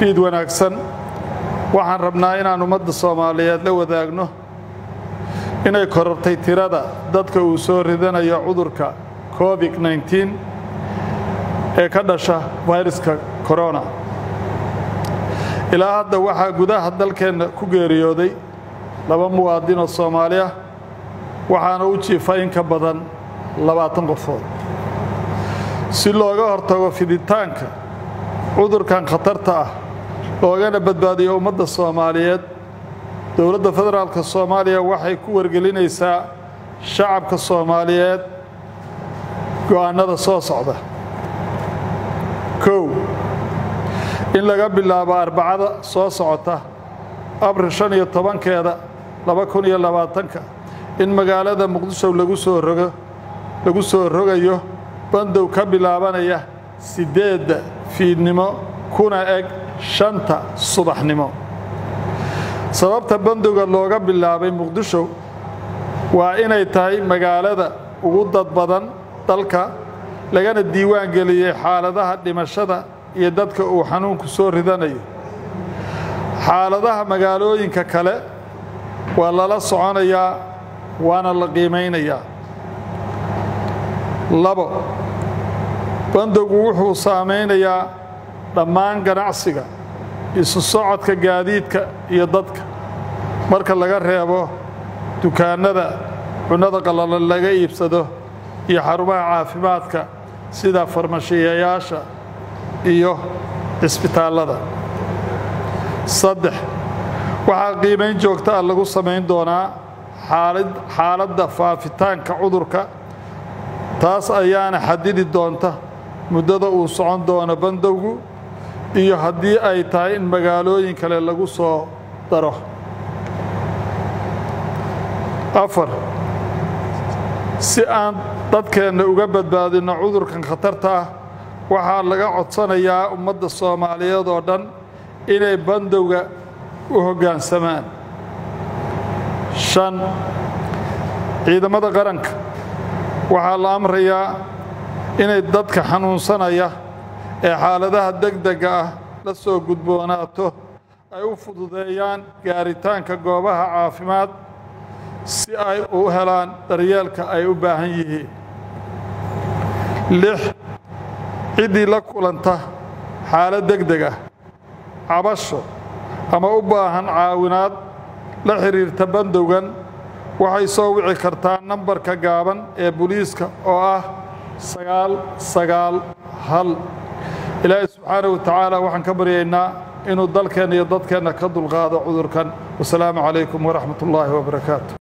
fiid wanaagsan waxaan rabnaa inaan ummadda soomaaliyeed la wadaagno inay korortay tirada dadka uu soo ridanayo cudurka covid nneteen ee ka dhasha fayraska korona ilaa hadda waxaa gudaha dalkeenna ku geeriyooday laba muwaadin oo soomaali ah waxaana u jiifa in ka badan labaatan qofood si looga hortago fiditaanka cudurkan khatarta ah loogana badbaadiyo ummadda soomaaliyeed dowladda federaalka soomaaliya waxay ku wargelinaysaa shacabka soomaaliyeed go'aannada soo socda kow in laga bilaabo arbacada soo socota abril shan iyo tobankeeda laba kun iyo labaatanka in magaalada muqdisho lagu soo rogo lagu soo rogayo bandow ka bilaabanaya siddeedda fiidnimo kuna eg shanta subaxnimo sababta bandowga looga bilaabay muqdisho waa inay tahay magaalada ugu dad badan dalka lagana diiwaan geliyey xaaladaha dhimashada iyo dadka uu xanuunku soo ridanayo xaaladaha magaalooyinka kale waa lala soconayaa waana la qiimaynayaa labo bandowgu wuxuu saamaynayaa dhammaan ganacsiga isu socodka gaadiidka iyo dadka marka laga reebo dukaannada cunnada qallalan laga iibsado iyo xarumaha caafimaadka sida farmashiyayaasha iyo cisbitaallada saddex waxaa qiimayn joogta ah lagu samayn doonaa xaaladda faafitaanka cudurka taas ayaana xadidi doonta muddada uu socon doono bandowgu iyo haddii ay tahay in magaalooyin kale lagu soo daro afar si aan dadkeenna uga badbaadinno cudurkan khatarta ah waxaa laga codsanayaa ummadda soomaaliyeed oo dhan inay bandowga u hoggaansamaan shan ciidamada qaranka waxaa la amrayaa inay dadka xanuunsanaya ee xaaladaha degdega ah la soo gudboonaato ay u fududeeyaan gaaritaanka goobaha caafimaad si ay u helaan daryeelka ay u baahan yihiin lix ciddii la kulanta xaalad degdeg ah cabasho ama u baahan caawinaad la xidhiirta bandowgan waxay soo wici kartaa nambarka gaaban ee booliiska oo ah sagaal sagaal hal ilaahay subxaana wa tacaala waxaan ka baryaynaa inuu dalkeenna iyo dadkeenna ka dulqaado cudurkan wasalaamu calaykum waraxmat ullaahi wabarakaatu